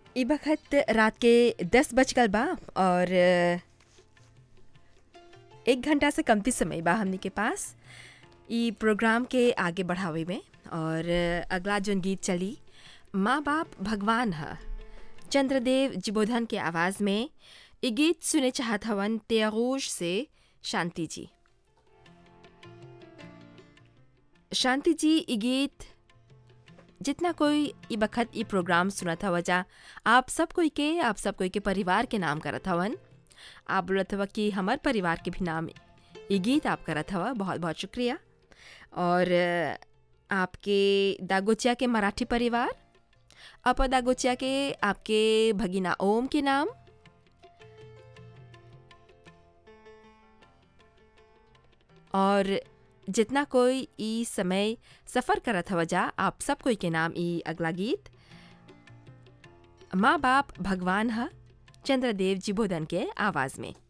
इ बखत रात के दस बज गल बा और एक घंटा से कमती समय बा हमनी के पास इ प्रोग्राम के आगे बढ़ावे में और अगला जोन गीत चली माँ बाप भगवान ह चंद्रदेव जिबोधन के आवाज़ में इ गीत सुने चाहत हवन त्यागोश से शांति जी शांति जी इ गीत जितना कोई इ बखत इ प्रोग्राम सुनत हवा जा आप सब कोई के आप सब कोई के परिवार के नाम करत हवन आप बोलत हवा कि हमार परिवार के भी नाम इ गीत आप करत हवा बहुत बहुत शुक्रिया और आपके दागोचिया के मराठी परिवार अपर दागोचिया के आपके भगीना ओम के नाम और जितना कोई ई समय सफ़र करत हवा जा आप सब कोई के नाम ई अगला गीत माँ बाप भगवान ह चंद्रदेव जिबोधन के आवाज़ में